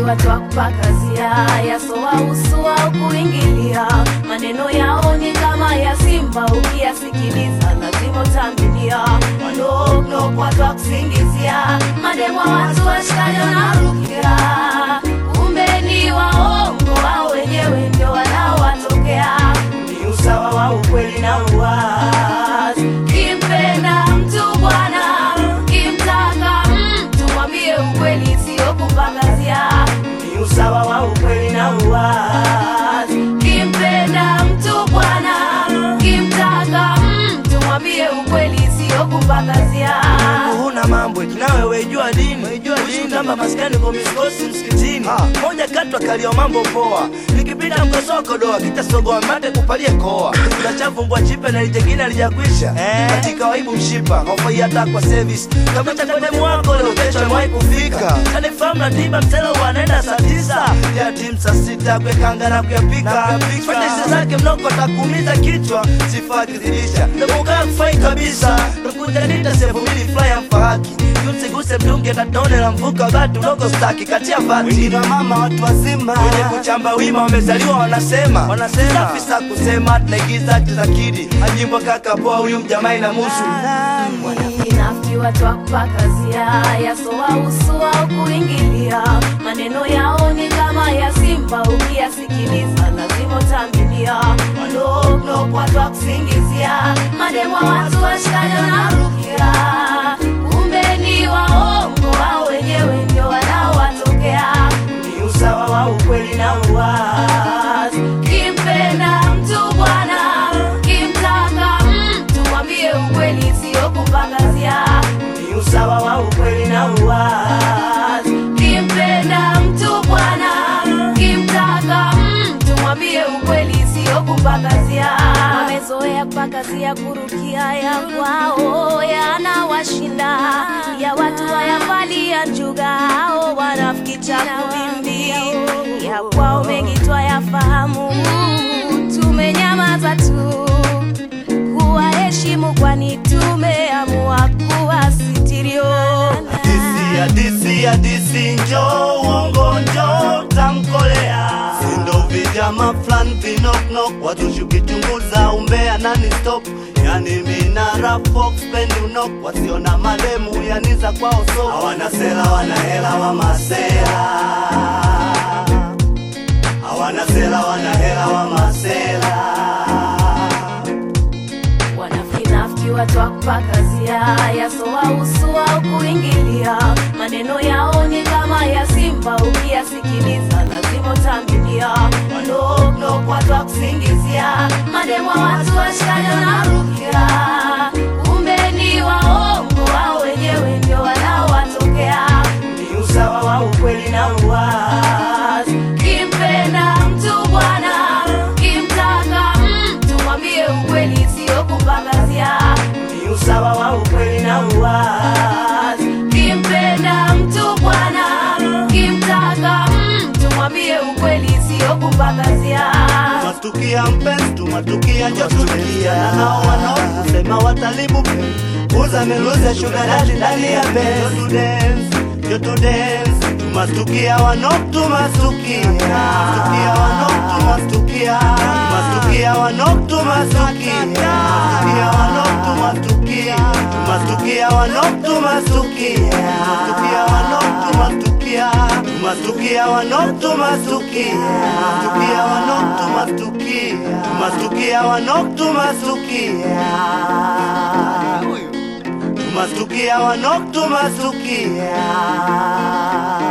watu wa kupakazia yasowa usu au kuingilia maneno yao ni kama ya simba ukiyasikiliza lazima utaminia wanoknok watu wa kusingizia mademwa watu washikaji wanarukia kumbe ni waongo wao wenyewe ndio wanaowatokea ni usawa wa ukweli na uwazi kimpenda mtu bwana kimtaka mtu mwambie ukweli sio kupakazia ni usawa wa ukweli na uwazi kimpenda mtu bwana kimtaka mtu mwambie ukweli sio kupakazia huna mambo eti nawe wejua dini Kuishi kama maskani kwa miskosi msikitini moja katwa kalio mambo poa nikipita mkosoko doa kitasogoa mate kupalie koa unachafumbwa chipe na lijengine alijakwisha katika waibu mshipa hofai hata kwa service kama chakademu wako leo kesho amewai kufika kanifahamu na tiba msela wanaenda saa tisa ya timu saa sita kwekanga na kuyapika fanyesi zake mnoko takuumiza kichwa sifa kizidisha namukaa kufai kabisa nakuja nita sehemu mbili flya mfahaki usiguse mdunge katone la mvuka batu dogo staki katia vati wengine mama watu wazima wenye kuchamba wima wamezaliwa wanasema wanasema safisa kusema tunaigiza akti za kidi ajimbo kaka poa huyu mjamai na musu wanafiki watu wa kupakazia yasowa usu au kuingilia maneno yao ni kama ya simba ukiyasikiliza lazima utaminia wanoknok watu wa kusingizia mademwa watu washikaji wanarukia kumbe ni waongo wao wenyewe ndio wanaowatokea ni usawa wa ukweli na uwazi kimpenda mtu bwana kimtaka mtu mwambie ukweli sio kupangazia ni usawa wa ukweli na uwazi kimpenda mtu bwana kimtaka mtu mwambie ukweli sio kupangazia wamezoea kupangazia kurukia ya kwao yanawashinda ya watu wayavalia njuga ao wanafiki cha kuvimbi ya kwao mengi twayafahamu tumenyamaza tu kuwaheshimu kwani tumeamua kuwasitirio Hadisi, hadisi, hadisi, njo uongo, njo tamkolea sindo vijama flan vinoknok watushukichunguza umbea nani stop yani minara fox pendi unok wasiona mademu yani za kwao so hawana sela wana hela wa masela hawana sela wana hela wa masela wanafinafiki watu wa kupakazia yasowa usu au kuingilia maneno yao ni kama ya simba ukiyasikiliza lazima utaminia wanoknok watu wa kusingizia mademwa watu washikaji wanarukia kumbe ni waongo wao wenyewe ndio wanaowatokea ni usawa wa ukweli na uwazi kimpenda mtu bwana kimtaka mtu mwambie ukweli sio kupangazia ni usawa wa ukweli na uwazi kimpenda mtu bwana kimtaka mtu mwambie ukweli sio kupangazia Tumatukia mpenzi, tumatukia njotulia na hao wanaosema watalibu uza meluza sugar daddy ndani ya benz to dance, yo to dance Tumatukia wanok tumasukia Tumatukia wanok tumasukia Tumatukia wanok tumasukia Tumatukia wanok tumasukia Tumatukia wanok tumasukia Tumatukia wanok tumasukia Tumasukia wanok tumasukia Tumasukia wanok tumasukia Tumasukia wanok tumasukia Tumasukia wanok tumasukia